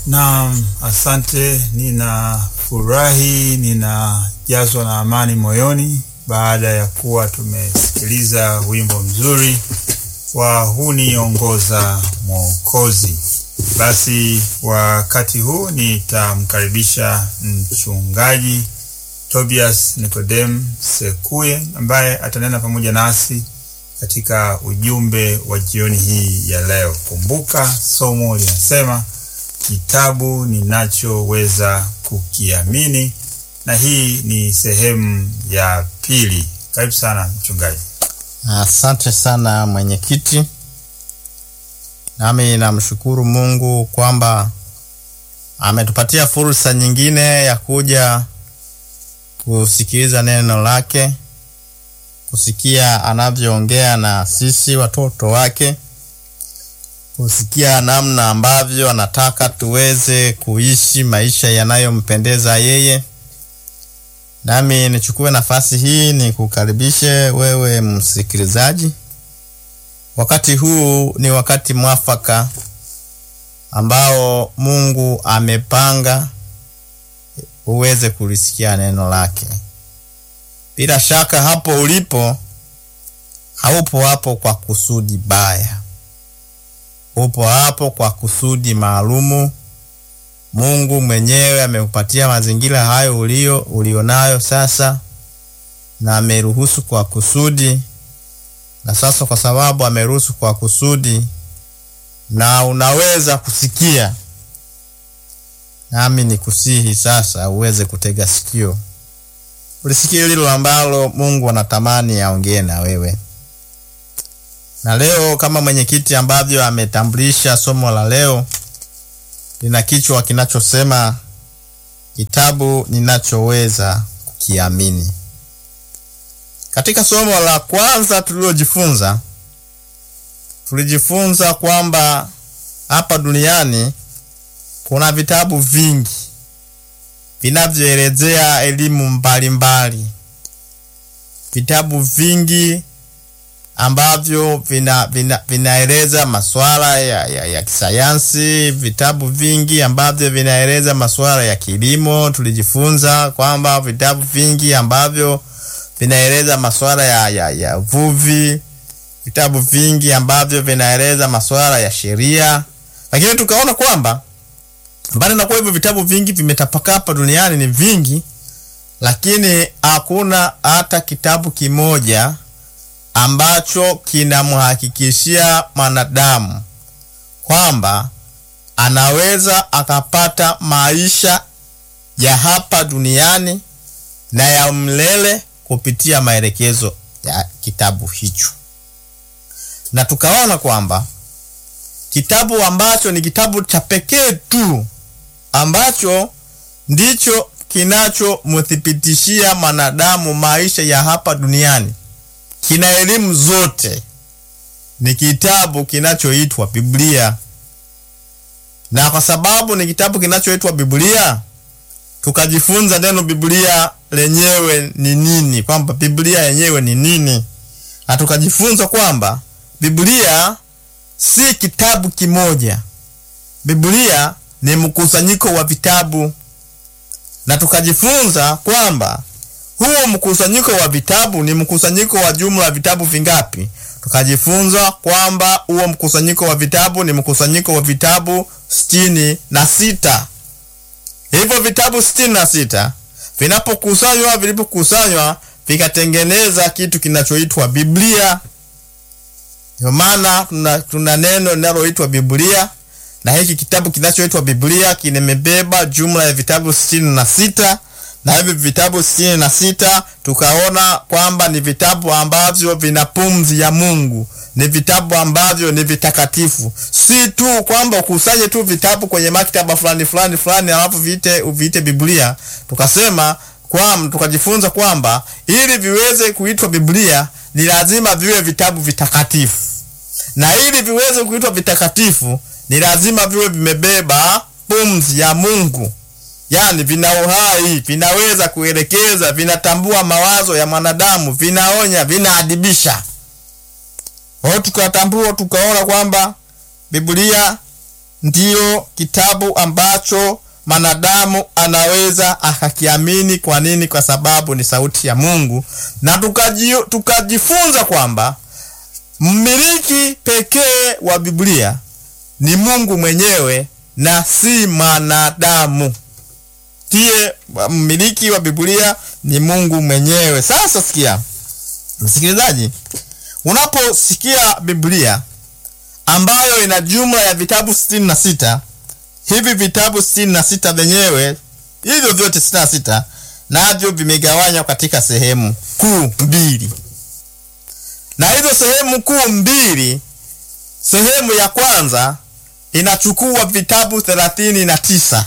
Naam, asante. Ninafurahi, ninajazwa na amani moyoni baada ya kuwa tumesikiliza wimbo mzuri wa huniongoza Mwokozi. Basi wakati huu nitamkaribisha mchungaji Tobias Nikodem Sekuye ambaye atanena pamoja nasi katika ujumbe wa jioni hii ya leo. Kumbuka somo linasema kitabu ninachoweza kukiamini, na hii ni sehemu ya pili. Karibu sana mchungaji. Asante sana mwenyekiti, nami namshukuru Mungu kwamba ametupatia fursa nyingine ya kuja kusikiliza neno lake, kusikia anavyoongea na sisi watoto wake, kusikia namna ambavyo anataka tuweze kuishi maisha yanayompendeza yeye. Nami nichukue nafasi hii ni kukaribishe wewe msikilizaji. Wakati huu ni wakati mwafaka ambao Mungu amepanga uweze kulisikia neno lake. Bila shaka hapo ulipo haupo hapo kwa kusudi baya, upo hapo kwa kusudi maalumu. Mungu mwenyewe amekupatia mazingira hayo ulio ulionayo sasa, na ameruhusu kwa kusudi, na sasa kwa sababu ameruhusu kwa kusudi, na unaweza kusikia, nami nikusihi sasa uweze kutega sikio ulisikie lilo ambalo Mungu anatamani aongee na wewe. Na leo kama mwenyekiti ambavyo ametambulisha, somo la leo lina kichwa kinachosema kitabu ninachoweza kukiamini. Katika somo la kwanza tulilojifunza, tulijifunza kwamba hapa duniani kuna vitabu vingi vinavyoelezea elimu mbalimbali, vitabu vingi ambavyo vina, vina, vinaeleza masuala ya, ya, ya kisayansi, vitabu vingi ambavyo vinaeleza masuala ya kilimo. Tulijifunza kwamba vitabu vingi ambavyo vinaeleza masuala ya, ya, ya uvuvi, vitabu vingi ambavyo vinaeleza masuala ya sheria, lakini tukaona kwamba mbali na kuwa hivyo vitabu vingi vimetapakaa hapa duniani ni vingi, lakini hakuna hata kitabu kimoja ambacho kinamhakikishia mwanadamu kwamba anaweza akapata maisha ya hapa duniani na ya mlele kupitia maelekezo ya kitabu hicho, na tukaona kwamba kitabu ambacho ni kitabu cha pekee tu ambacho ndicho kinachomthibitishia mwanadamu maisha ya hapa duniani, kina elimu zote, ni kitabu kinachoitwa Biblia. Na kwa sababu ni kitabu kinachoitwa Biblia, tukajifunza neno Biblia lenyewe ni nini, kwamba Biblia yenyewe ni nini, na tukajifunza kwamba Biblia si kitabu kimoja. Biblia ni mkusanyiko wa vitabu, na tukajifunza kwamba huo mkusanyiko wa vitabu ni mkusanyiko wa jumla ya vitabu vingapi? Tukajifunza kwamba huo mkusanyiko wa vitabu ni mkusanyiko wa vitabu sitini na sita. Hivyo vitabu sitini na sita vinapokusanywa, vilipokusanywa vikatengeneza kitu kinachoitwa Biblia. Ndio maana tuna, tuna neno linaloitwa Biblia na hiki kitabu kinachoitwa Biblia kimebeba jumla ya vitabu sitini na sita na hivi vitabu sitini na sita tukaona kwamba ni vitabu ambavyo vina pumzi ya Mungu, ni vitabu ambavyo ni vitakatifu. Si tu kwamba ukusanye tu vitabu kwenye maktaba fulani fulani fulani alafu viite uviite Biblia. Tukasema kwamba tukajifunza kwamba ili viweze kuitwa Biblia ni lazima viwe vitabu vitakatifu, na ili viweze kuitwa vitakatifu ni lazima viwe vimebeba pumzi ya Mungu, yaani vina uhai, vinaweza kuelekeza, vinatambua mawazo ya mwanadamu, vinaonya, vinaadibisha. Kwa hiyo tukatambua, tukaona kwamba Biblia ndiyo kitabu ambacho mwanadamu anaweza akakiamini. Kwa nini? Kwa sababu ni sauti ya Mungu, na tukaji, tukajifunza kwamba mmiliki pekee wa Biblia ni Mungu mwenyewe na si mwanadamu. Ndiye mmiliki wa Biblia ni Mungu mwenyewe. Sasa sikia, msikilizaji, unaposikia Biblia ambayo ina jumla ya vitabu sitini na sita hivi vitabu sitini na sita vyenyewe hivyo vyote sitini na sita navyo vimegawanywa katika sehemu kuu mbili, na hizo sehemu kuu mbili, sehemu ya kwanza inachukua vitabu thelathini na tisa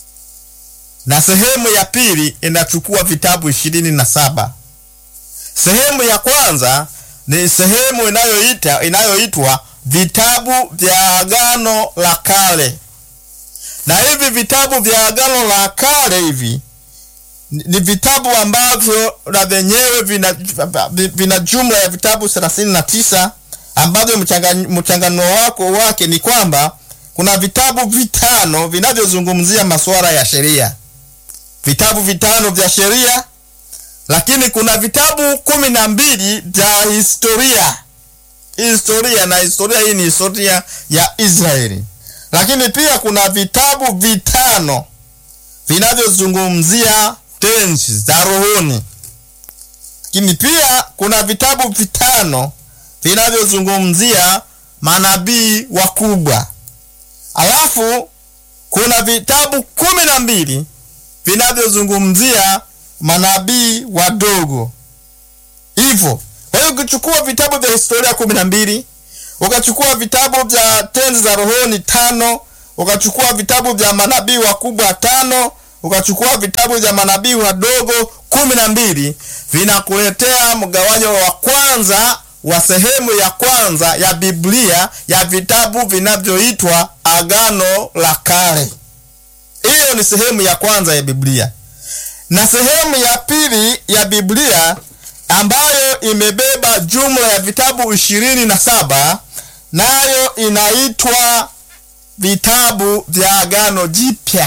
na sehemu ya pili inachukua vitabu ishirini na saba. Sehemu ya kwanza ni sehemu inayoita inayoitwa vitabu vya Agano la Kale, na hivi vitabu vya Agano la Kale hivi ni vitabu ambavyo na vyenyewe vina, vina jumla ya vitabu thelathini na tisa ambavyo mchanganuo wako wake ni kwamba kuna vitabu vitano vinavyozungumzia masuala ya sheria, vitabu vitano vya sheria, lakini kuna vitabu kumi na mbili vya historia historia, na historia hii ni historia ya Israeli. Lakini pia kuna vitabu vitano vinavyozungumzia tenzi za rohoni, lakini pia kuna vitabu vitano vinavyozungumzia manabii wakubwa alafu kuna vitabu kumi na mbili vinavyozungumzia manabii wadogo. Hivyo kwa hiyo ukichukua vitabu vya historia kumi na mbili ukachukua vitabu vya tenzi za rohoni tano ukachukua vitabu vya manabii wakubwa tano ukachukua vitabu vya manabii wadogo kumi na mbili vinakuletea mgawanyo wa kwanza wa sehemu ya kwanza ya Biblia ya vitabu vinavyoitwa Agano la Kale. Hiyo ni sehemu ya kwanza ya Biblia, na sehemu ya pili ya Biblia ambayo imebeba jumla ya vitabu ishirini na saba nayo inaitwa vitabu vya Agano Jipya.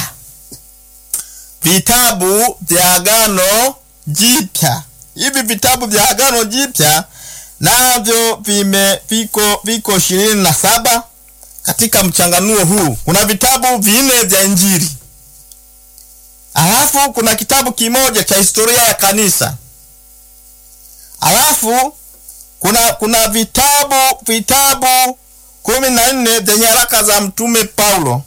Vitabu vya Agano Jipya, hivi vitabu vya Agano Jipya navyo vime viko viko ishirini na saba katika mchanganuo huu. Kuna vitabu vinne vya Injili, alafu kuna kitabu kimoja cha historia ya kanisa, alafu kuna kuna vitabu vitabu kumi na nne vya nyaraka za mtume Paulo,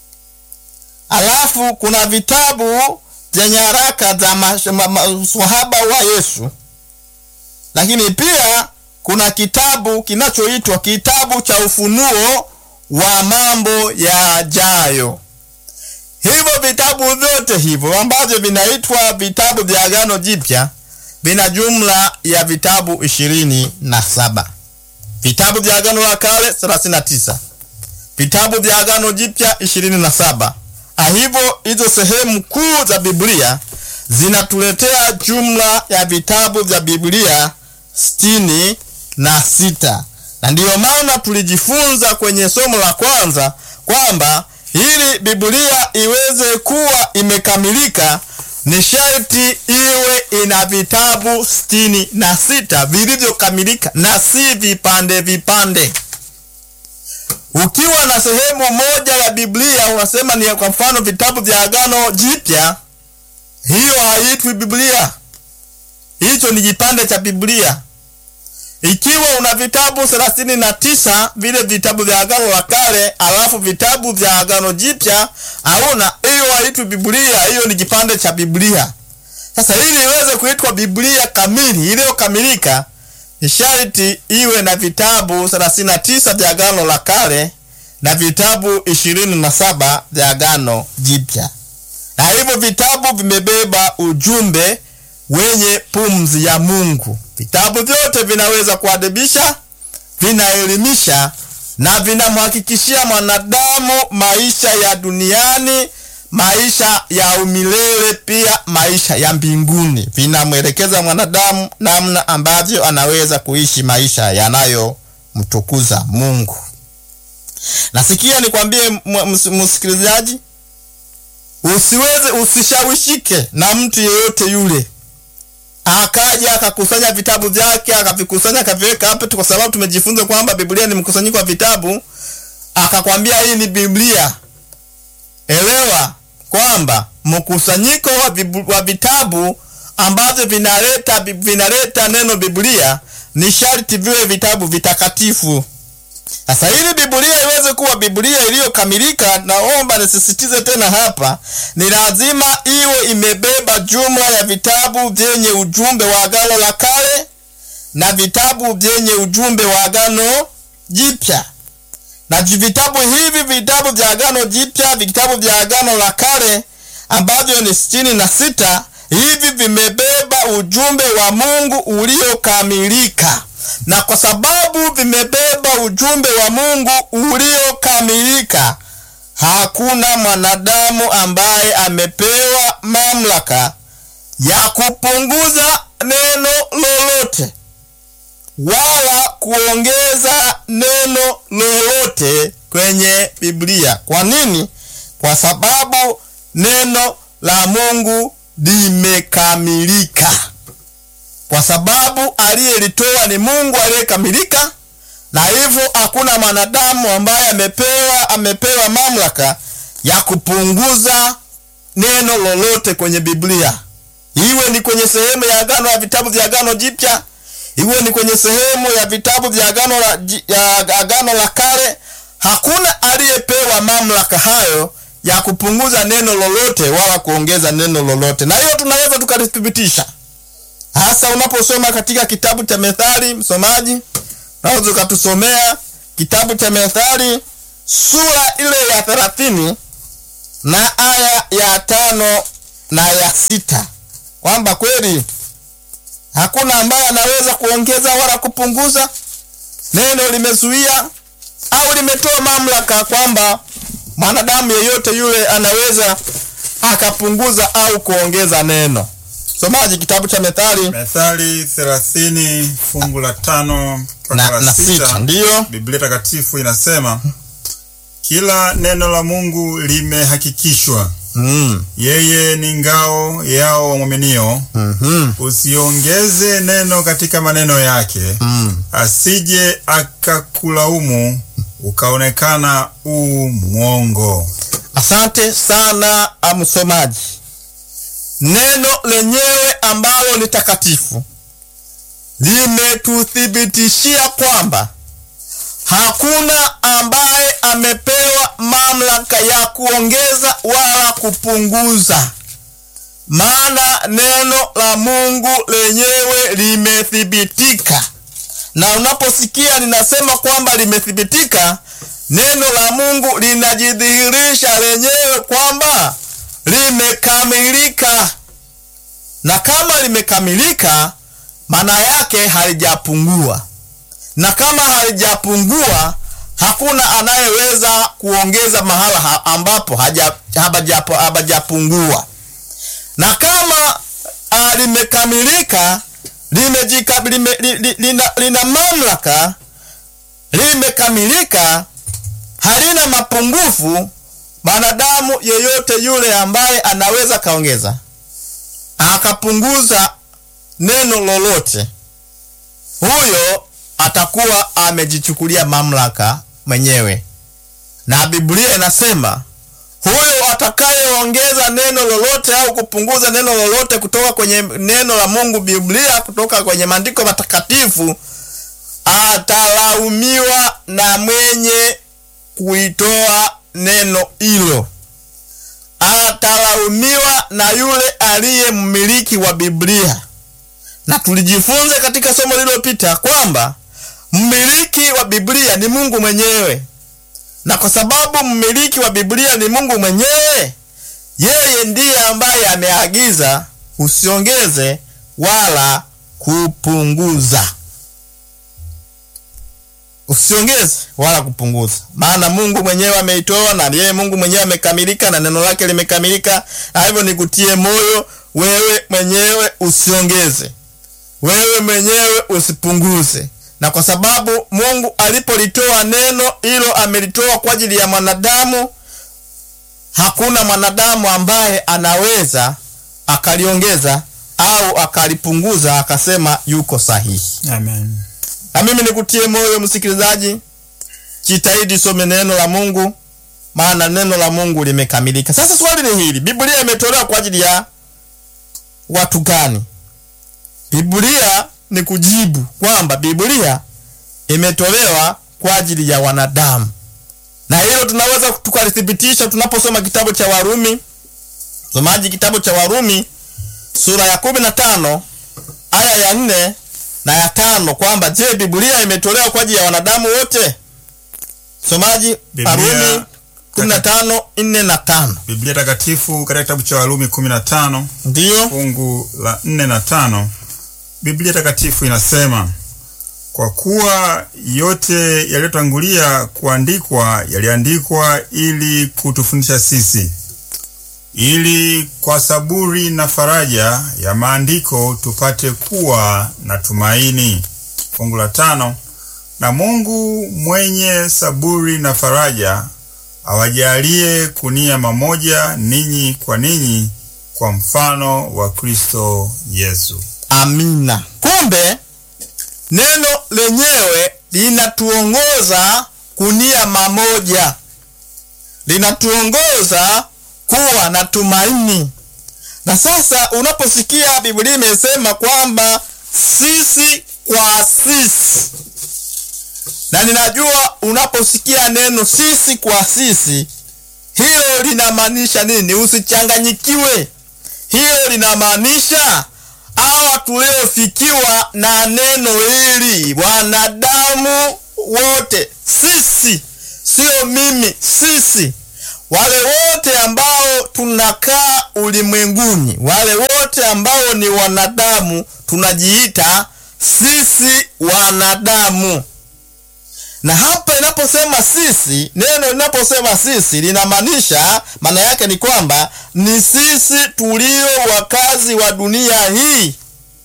alafu kuna vitabu vya nyaraka za maswahaba wa Yesu, lakini pia kuna kitabu kinachoitwa kitabu cha ufunuo wa mambo yajayo. Hivyo vitabu vyote hivyo ambavyo vinaitwa vitabu vya Agano Jipya vina jumla ya vitabu ishirini na saba. Vitabu vya Agano la Kale 39, vitabu vya Agano Jipya ishirini na saba. Hivyo hizo sehemu kuu za Biblia zinatuletea jumla ya vitabu vya Biblia sitini na sita na ndiyo maana tulijifunza kwenye somo la kwanza kwamba ili Biblia iweze kuwa imekamilika ni sharti iwe ina vitabu sitini na sita vilivyokamilika na si vipande vipande. Ukiwa na sehemu moja ya Biblia unasema ni kwa mfano vitabu vya Agano Jipya, hiyo haiitwi Biblia, hicho ni kipande cha Biblia. Ikiwa una vitabu thelathini na tisa vile vitabu vya Agano la Kale, alafu vitabu vya Agano Jipya hauna, hiyo haitwi Biblia, hiyo ni kipande cha Biblia. Sasa ili iweze kuitwa Biblia kamili iliyokamilika, ni sharti iwe na vitabu thelathini na tisa vya Agano la Kale na vitabu ishirini na saba vya Agano Jipya, na hivyo vitabu vimebeba ujumbe wenye pumzi ya Mungu. Vitabu vyote vinaweza kuadibisha, vinaelimisha na vinamhakikishia mwanadamu maisha ya duniani, maisha ya umilele, pia maisha ya mbinguni. Vinamwelekeza mwanadamu namna ambavyo anaweza kuishi maisha yanayomtukuza Mungu. nasikia nikwambie m- ms- msikilizaji usiweze usishawishike na mtu yeyote yule akaja akakusanya vitabu vyake akavikusanya akaviweka hapa tu kwa sababu tumejifunza kwamba biblia ni mkusanyiko wa vitabu akakwambia hii ni biblia elewa kwamba mkusanyiko wa, vibu- wa vitabu ambavyo vinaleta vinaleta neno biblia ni sharti viwe vitabu vitakatifu sasa ili biblia iweze kuwa biblia iliyokamilika naomba nisisitize tena hapa ni lazima iwe imebeba jumla ya vitabu vyenye ujumbe wa agano la kale na vitabu vyenye ujumbe wa agano jipya na ji- vitabu hivi vitabu vya agano jipya vitabu vya agano la kale ambavyo ni sitini na sita hivi vimebeba ujumbe wa mungu uliokamilika na kwa sababu vimebeba ujumbe wa mungu uliokamilika hakuna mwanadamu ambaye amepewa mamlaka ya kupunguza neno lolote wala kuongeza neno lolote kwenye biblia kwa nini kwa sababu neno la mungu limekamilika kwa sababu aliyelitoa ni mungu aliyekamilika na hivyo hakuna mwanadamu ambaye amepewa amepewa mamlaka ya kupunguza neno lolote kwenye biblia iwe ni kwenye sehemu ya agano ya vitabu vya agano jipya iwe ni kwenye sehemu ya vitabu vya agano la, ji- ya agano la kale hakuna aliyepewa mamlaka hayo ya kupunguza neno lolote wala kuongeza neno lolote na hiyo tunaweza tukalithibitisha hasa unaposoma katika kitabu cha methali msomaji unaweza ukatusomea kitabu cha methali sura ile ya thelathini na aya ya tano na ya sita kwamba kweli hakuna ambaye anaweza kuongeza wala kupunguza neno limezuia au limetoa mamlaka kwamba mwanadamu yeyote yule anaweza akapunguza au kuongeza neno somaji kitabu cha methali Methali thelathini fungu la tano mpaka na, la na sita sita ndiyo Biblia takatifu inasema kila neno la Mungu limehakikishwa, mm. yeye ni ngao yao wamwaminio. mm-hmm. Usiongeze neno katika maneno yake, mm. asije akakulaumu ukaonekana u mwongo. asante sana msomaji neno lenyewe ambalo ni takatifu limetuthibitishia kwamba hakuna ambaye amepewa mamlaka ya kuongeza wala kupunguza maana neno la mungu lenyewe limethibitika na unaposikia linasema kwamba limethibitika neno la mungu linajidhihirisha lenyewe kwamba limekamilika na kama limekamilika maana yake halijapungua na kama halijapungua hakuna anayeweza kuongeza mahala ha- ambapo haja- habajapo- habajapungua na kama uh, limekamilika limejika, lime, li, li, lina, lina mamlaka limekamilika halina mapungufu mwanadamu yeyote yule ambaye anaweza kaongeza akapunguza neno lolote huyo atakuwa amejichukulia mamlaka mwenyewe na biblia inasema huyo atakayeongeza neno lolote au kupunguza neno lolote kutoka kwenye neno la mungu biblia kutoka kwenye maandiko matakatifu atalaumiwa na mwenye kuitoa neno hilo atalaumiwa na yule aliye mmiliki wa biblia na tulijifunza katika somo lililopita kwamba mmiliki wa biblia ni mungu mwenyewe na kwa sababu mmiliki wa biblia ni mungu mwenyewe yeye ndiye ambaye ameagiza usiongeze wala kupunguza usiongeze wala kupunguza maana mungu mwenyewe ameitoa na yeye mungu mwenyewe amekamilika na neno lake limekamilika na hivyo nikutie moyo wewe mwenyewe usiongeze wewe mwenyewe usipunguze na kwa sababu Mungu alipolitoa neno hilo amelitoa kwa ajili ya mwanadamu, hakuna mwanadamu ambaye anaweza akaliongeza au akalipunguza akasema yuko sahihi. Amen. Na mimi nikutie moyo msikilizaji, jitahidi some neno la Mungu, maana neno la Mungu limekamilika. Sasa swali ni hili, Biblia imetolewa kwa ajili ya watu gani? Biblia ni kujibu kwamba Biblia imetolewa kwa ajili ya wanadamu, na hilo tunaweza tukalithibitisha tunaposoma kitabu cha Warumi. Somaji kitabu cha Warumi sura ya kumi na tano aya ya nne na ya tano kwamba je, Biblia imetolewa kwa ajili ya wanadamu wote? Somaji Biblia- Warumi kumi na tano nne na tano Biblia Takatifu katika kitabu cha Warumi 15 ndiyo fungu la 4 na tano Biblia Takatifu inasema kwa kuwa yote yaliyotangulia kuandikwa yaliandikwa ili kutufundisha sisi, ili kwa saburi na faraja ya maandiko tupate kuwa na tumaini. Fungu la tano na Mungu mwenye saburi na faraja awajalie kunia mamoja ninyi kwa ninyi kwa mfano wa Kristo Yesu. Amina. Kumbe neno lenyewe linatuongoza kunia mamoja, linatuongoza kuwa na tumaini. Na sasa unaposikia Biblia imesema kwamba sisi kwa sisi, na ninajua unaposikia neno sisi kwa sisi, hilo linamaanisha nini? Usichanganyikiwe. Hilo linamaanisha hawa tuliofikiwa na neno hili, wanadamu wote, sisi, sio mimi, sisi, wale wote ambao tunakaa ulimwenguni, wale wote ambao ni wanadamu, tunajiita sisi wanadamu. Na hapa inaposema sisi, neno linaposema sisi linamaanisha, maana yake ni kwamba ni sisi tulio wakazi wa dunia hii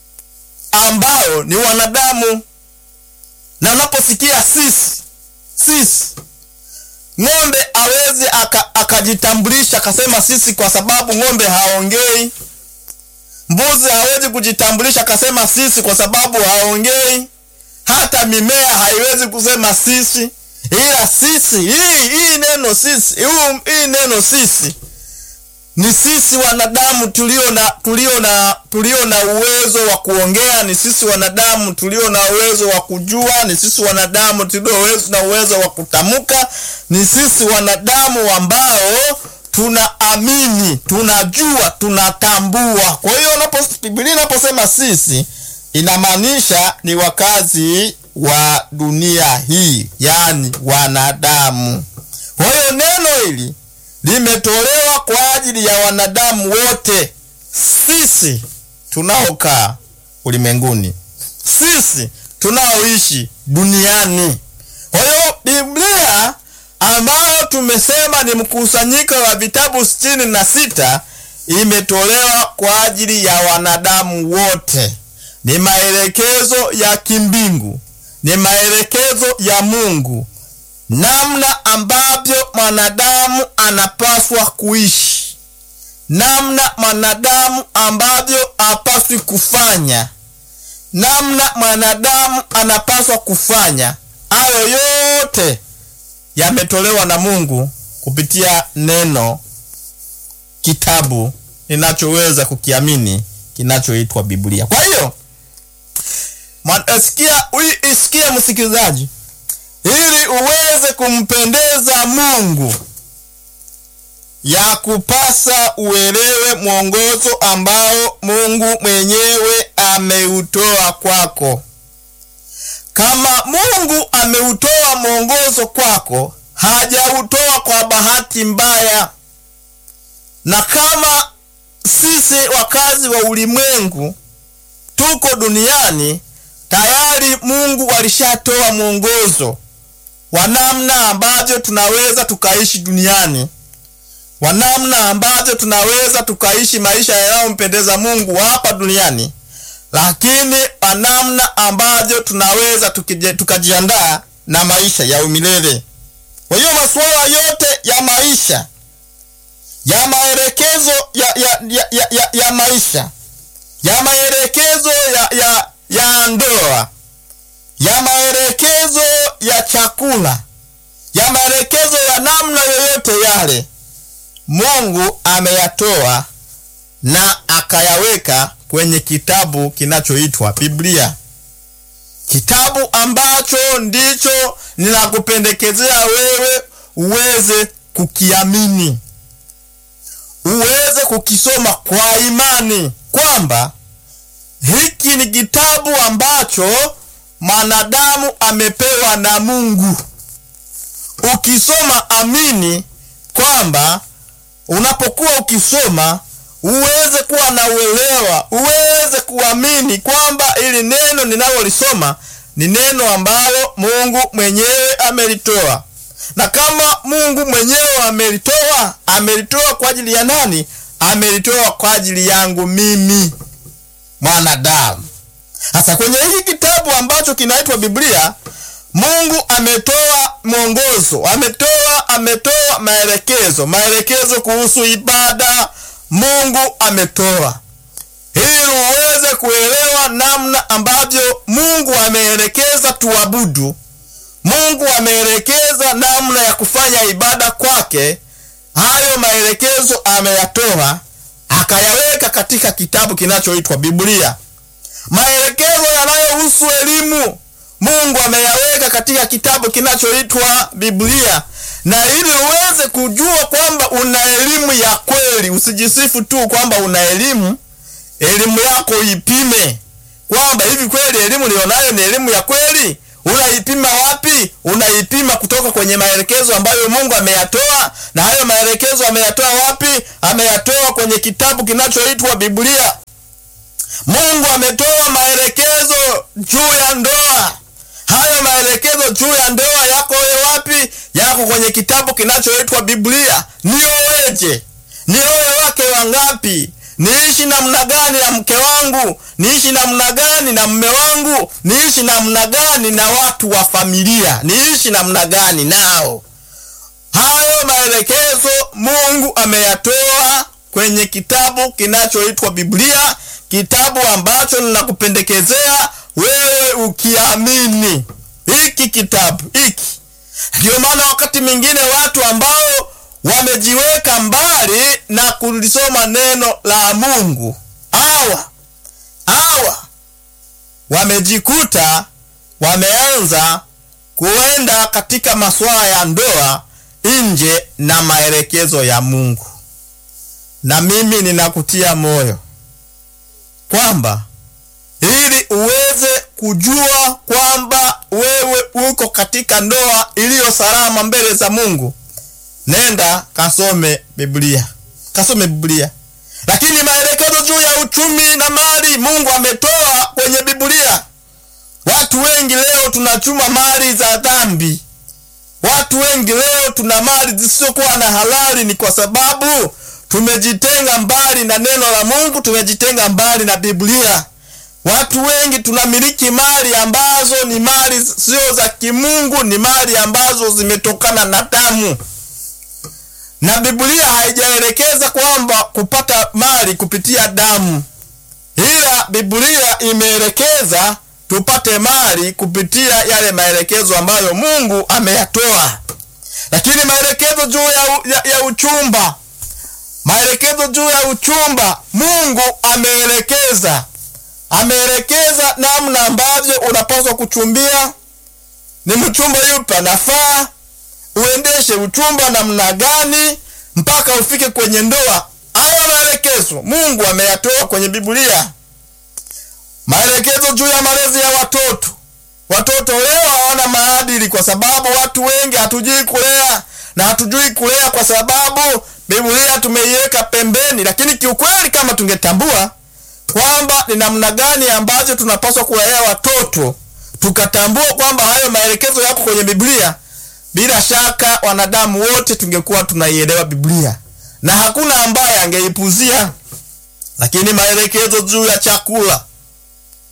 ambao ni wanadamu. Na unaposikia sisi, sisi, ng'ombe awezi akajitambulisha akasema sisi, kwa sababu ng'ombe haongei. Mbuzi hawezi kujitambulisha akasema sisi, kwa sababu haongei hata mimea haiwezi kusema sisi, ila sisi hii hii neno sisi huu, hii neno sisi ni sisi wanadamu tulio na tulio na tulio na uwezo wa kuongea, ni sisi wanadamu tulio na uwezo wa kujua, ni sisi wanadamu tulio na uwezo wa kutamka, ni sisi wanadamu ambao tunaamini, tunajua, tunatambua. Kwa hiyo Biblia inaposema sisi inamaanisha ni wakazi wa dunia hii, yaani wanadamu. Kwa hiyo neno hili limetolewa kwa ajili ya wanadamu wote, sisi tunaokaa ulimwenguni, sisi tunaoishi duniani. Kwa hiyo Biblia ambayo tumesema ni mkusanyiko wa vitabu sitini na sita imetolewa kwa ajili ya wanadamu wote ni maelekezo ya kimbingu, ni maelekezo ya Mungu, namna ambavyo mwanadamu anapaswa kuishi, namna mwanadamu ambavyo hapaswi kufanya, namna mwanadamu anapaswa kufanya. Hayo yote yametolewa na Mungu kupitia neno, kitabu ninachoweza kukiamini kinachoitwa Biblia. Kwa hiyo Sikia, isikia msikilizaji, ili uweze kumpendeza Mungu, ya kupasa uelewe mwongozo ambao Mungu mwenyewe ameutoa kwako. Kama Mungu ameutoa mwongozo kwako, hajautoa kwa bahati mbaya. Na kama sisi wakazi wa ulimwengu tuko duniani tayari Mungu alishatoa mwongozo wa namna ambavyo tunaweza tukaishi duniani, wa namna ambavyo tunaweza tukaishi maisha yanayompendeza Mungu hapa duniani, lakini kwa namna ambavyo tunaweza tukije- tukajiandaa na maisha ya umilele. Kwa hiyo masuala yote ya maisha ya maelekezo ya, ya, ya, ya, ya, ya maisha ya maelekezo ya, ya, ya ndoa ya maelekezo ya chakula ya maelekezo ya namna yoyote yale Mungu ameyatoa na akayaweka kwenye kitabu kinachoitwa Biblia, kitabu ambacho ndicho ninakupendekezea wewe uweze kukiamini, uweze kukisoma kwa imani kwamba hiki ni kitabu ambacho mwanadamu amepewa na Mungu. Ukisoma amini kwamba unapokuwa ukisoma uweze kuwa na uelewa, uweze kuamini kwamba ili neno ninalolisoma ni neno ambalo Mungu mwenyewe amelitoa, na kama Mungu mwenyewe amelitoa, amelitoa kwa ajili ya nani? Amelitoa kwa ajili yangu mimi mwanadamu. Sasa kwenye hiki kitabu ambacho kinaitwa Biblia, Mungu ametoa mwongozo, ametoa ametoa maelekezo, maelekezo kuhusu ibada. Mungu ametoa ili uweze kuelewa namna ambavyo Mungu ameelekeza tuabudu. Mungu ameelekeza namna ya kufanya ibada kwake. Hayo maelekezo ameyatoa akayaweka katika kitabu kinachoitwa Biblia. Maelekezo yanayohusu elimu Mungu ameyaweka katika kitabu kinachoitwa Biblia, na ili uweze kujua kwamba una elimu ya kweli, usijisifu tu kwamba una elimu. Elimu yako ipime kwamba hivi kweli elimu nilionayo ni elimu ya kweli. Unaipima wapi? Unaipima kutoka kwenye maelekezo ambayo Mungu ameyatoa, na hayo maelekezo ameyatoa wapi? Ameyatoa kwenye kitabu kinachoitwa Biblia. Mungu ametoa maelekezo juu ya ndoa. Hayo maelekezo juu ya ndoa yako wewe wapi? Yako kwenye kitabu kinachoitwa Biblia. Nioweje? Niowe wake wangapi? Niishi namna gani na mke wangu? Niishi namna gani na mme wangu? Niishi namna gani na watu wa familia? Niishi namna gani nao? Hayo maelekezo Mungu ameyatoa kwenye kitabu kinachoitwa Biblia, kitabu ambacho ninakupendekezea wewe ukiamini hiki kitabu hiki. Ndio maana wakati mwingine watu ambao wamejiweka mbali na kulisoma neno la Mungu hawa hawa wamejikuta wameanza kuenda katika masuala ya ndoa nje na maelekezo ya Mungu. Na mimi ninakutia moyo kwamba ili uweze kujua kwamba wewe uko katika ndoa iliyo salama mbele za Mungu, nenda kasome Biblia, kasome Biblia. Lakini maelekezo juu ya uchumi na mali Mungu ametoa kwenye Biblia. Watu wengi leo tunachuma mali za dhambi. Watu wengi leo tuna mali zisizokuwa na halali, ni kwa sababu tumejitenga mbali na neno la Mungu, tumejitenga mbali na Biblia. Watu wengi tunamiliki mali ambazo ni mali sio za kimungu, ni mali ambazo zimetokana na damu, na Biblia haijaelekeza kwamba kupata mali kupitia damu, ila Biblia imeelekeza tupate mali kupitia yale maelekezo ambayo Mungu ameyatoa. Lakini maelekezo juu ya, ya, ya uchumba, maelekezo juu ya uchumba, Mungu ameelekeza ameelekeza namna ambavyo unapaswa kuchumbia. Ni mchumba yupi anafaa, uendeshe uchumba namna gani mpaka ufike kwenye ndoa. Haya maelekezo Mungu ameyatoa kwenye Biblia. Maelekezo juu ya malezi ya watoto. Watoto leo hawana maadili kwa sababu watu wengi hatujui kulea, na hatujui kulea kwa sababu Biblia tumeiweka pembeni. Lakini kiukweli, kama tungetambua kwamba ni namna gani ambavyo tunapaswa kuwalea watoto, tukatambua kwamba hayo maelekezo yako kwenye Biblia, bila shaka wanadamu wote tungekuwa tunaielewa Biblia na hakuna ambaye angeipuzia. Lakini maelekezo juu ya chakula,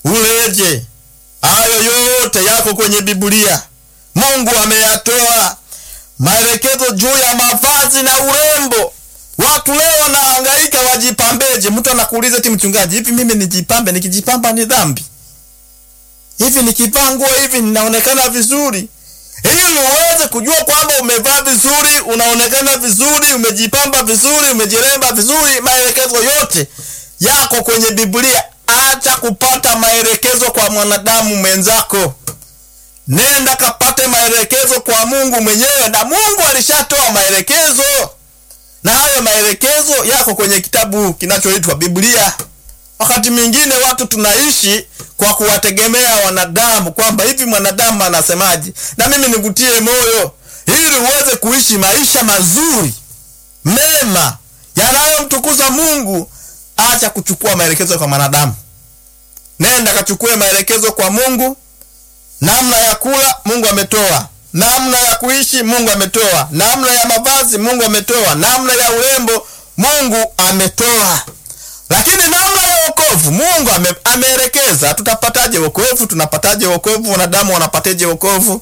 uleje. Hayo yote yako kwenye Biblia. Mungu ameyatoa maelekezo juu ya mavazi na urembo. Watu leo wanahangaika wajipambeje. Mtu anakuuliza ti, mchungaji, hivi mimi nijipambe? Nikijipamba ni dhambi? Hivi nikivaa nguo hivi ninaonekana vizuri? Ili uweze kujua kwamba umevaa vizuri, unaonekana vizuri, umejipamba vizuri, umejiremba vizuri, maelekezo yote yako kwenye Biblia. Acha kupata maelekezo kwa mwanadamu mwenzako, nenda kapate maelekezo kwa Mungu mwenyewe, na Mungu alishatoa maelekezo, na hayo maelekezo yako kwenye kitabu kinachoitwa Biblia. Wakati mwingine watu tunaishi kwa kuwategemea wanadamu, kwamba hivi mwanadamu anasemaje, na mimi nikutie moyo, ili uweze kuishi maisha mazuri mema yanayomtukuza Mungu. Acha kuchukua maelekezo kwa mwanadamu, nenda kachukue maelekezo kwa Mungu. Namna ya kula Mungu ametoa, namna ya kuishi Mungu ametoa, namna ya mavazi Mungu ametoa, namna ya urembo Mungu ametoa lakini namna ya wokovu Mungu ame, ameelekeza. Tutapataje wokovu? Tunapataje wokovu? Wanadamu wanapateje wokovu?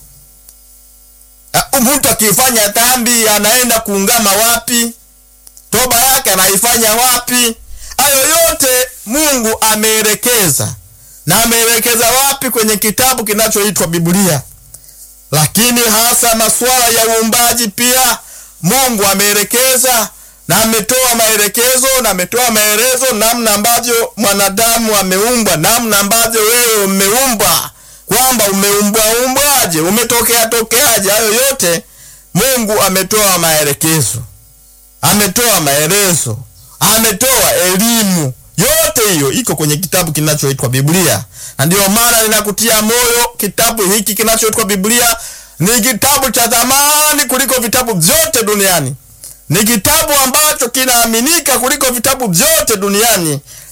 Mtu akifanya dhambi anaenda kuungama wapi? Toba yake anaifanya wapi? Hayo yote Mungu ameelekeza, na ameelekeza wapi? Kwenye kitabu kinachoitwa Biblia. Lakini hasa masuala ya uumbaji pia Mungu ameelekeza na ametoa maelekezo na ametoa maelezo namna ambavyo mwanadamu ameumbwa, namna ambavyo wewe umeumbwa, kwamba umeumbwa umbwaje, umetokea tokeaje. Hayo yote Mungu ametoa maelekezo, ametoa maelezo, ametoa elimu. Yote hiyo iko kwenye kitabu kinachoitwa Biblia, na ndiyo maana ninakutia moyo, kitabu hiki kinachoitwa Biblia ni kitabu cha thamani kuliko vitabu vyote duniani ni kitabu ambacho kinaaminika kuliko vitabu vyote duniani,